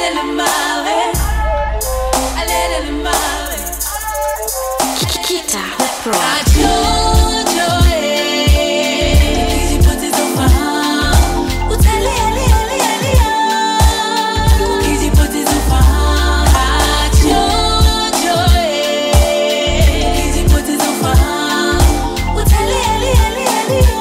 Alele mawe, alele mawe. Kita the Pro. Ajojo, eh, ukijipoteza ufahamu. Utalia, lia, lia, lia, ukijipoteza ufahamu. Ajojo, eh, ukijipoteza ufahamu. Utalia, lia, lia, lia,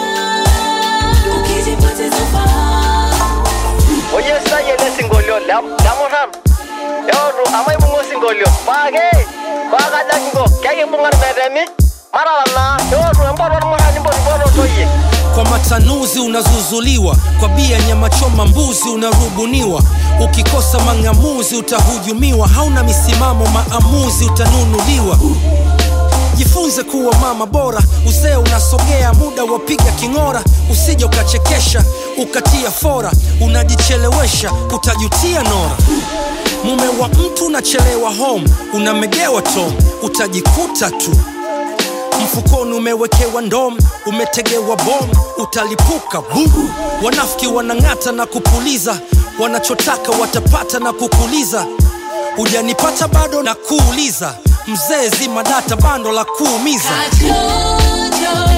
ukijipoteza ufahamu. oyesitaye lesingolio lamurhan eotu amaibung'a osingolio paake paakajakingo kekimbung'an metemi maralana eotu empoto ormurani impotipoto toyie kwa matanuzi unazuzuliwa kwa bia nyama choma mbuzi unarubuniwa ukikosa mang'amuzi utahujumiwa hauna misimamo maamuzi utanunuliwa jifunze kuwa mama bora uzee unasogea muda wapiga king'ora usije ukachekesha ukatia fora unajichelewesha utajutia nora mume wa mtu unachelewa home unamegewa tom utajikuta tu mfukoni umewekewa ndom umetegewa bom utalipuka bu wanafiki wanang'ata na kupuliza wanachotaka watapata na kukuliza hujanipata bado na kuuliza mzee zima data bando la kuumiza Ajojo,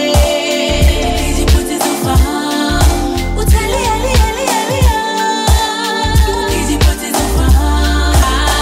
eh, ukijipoteza ufahamu. Utalia, lia, lia, lia, ukijipoteza ufahamu.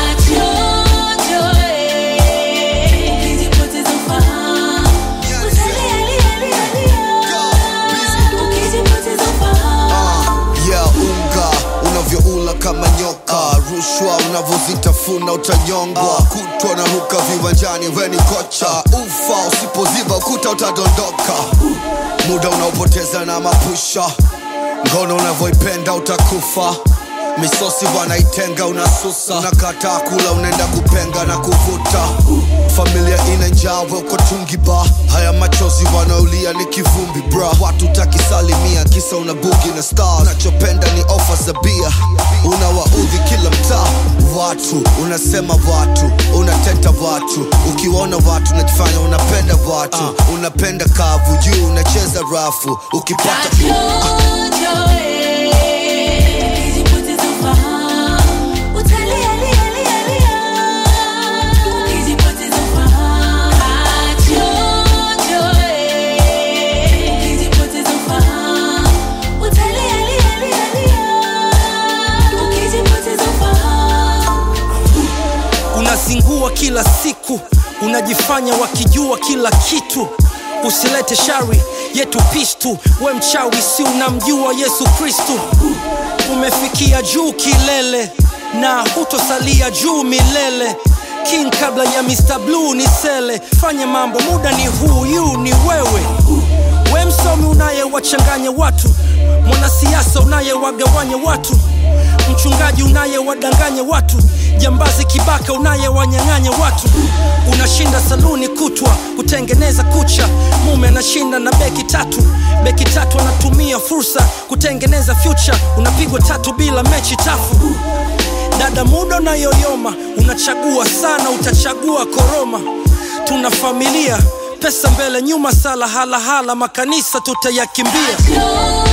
Ajojo, eh, ukijipoteza ufahamu. Utalia, lia, lia, lia, ukijipoteza ufahamu. yeah, unga unavyoula kama nyoka rushwa unavyozitafuna utanyongwa kutwa na ruka viwanjani weni kocha ufa usipoziba ukuta utadondoka muda unaopoteza na mapusha ngono unavyoipenda utakufa misosi wanaitenga unasusa unakataa kula unaenda kupenga na kuvuta familia ina njaa we uko tungiba haya machozi wanaolia ni kivumbi bra watu takisalimia kisa una bugi na star unachopenda ni ofa za bia unawaudhi kila mtaa watu unasema watu unateta watu ukiwaona watu unajifanya unapenda watu unapenda kavu juu unacheza rafu ukipata Ajojo, eh, ukijipoteza ufahamu. Utalia, lia, lia, lia, ukijipoteza ufahamu. Ajojo, eh, ukijipoteza ufahamu. Utalia, lia, lia, lia, ukijipoteza ufahamu. unazingua kila siku unajifanya wakijua kila kitu usilete shari yetu pistu we mchawi si unamjua yesu kristu umefikia juu kilele na hutosalia juu milele king kabla ya mr blue ni sele fanya mambo muda ni huyu ni wewe we msomi unayewachanganya watu mwanasiasa unayewagawanya watu mchungaji unayewadanganya watu jambazi kibaka unayewanyang'anya watu unashinda saluni kutwa kutengeneza kucha mume anashinda na beki tatu beki tatu anatumia fursa kutengeneza future unapigwa tatu bila mechi tafu dada muda unayoyoma unachagua sana utachagua koroma tuna familia pesa mbele nyuma sala halahala makanisa tutayakimbia Ajojo,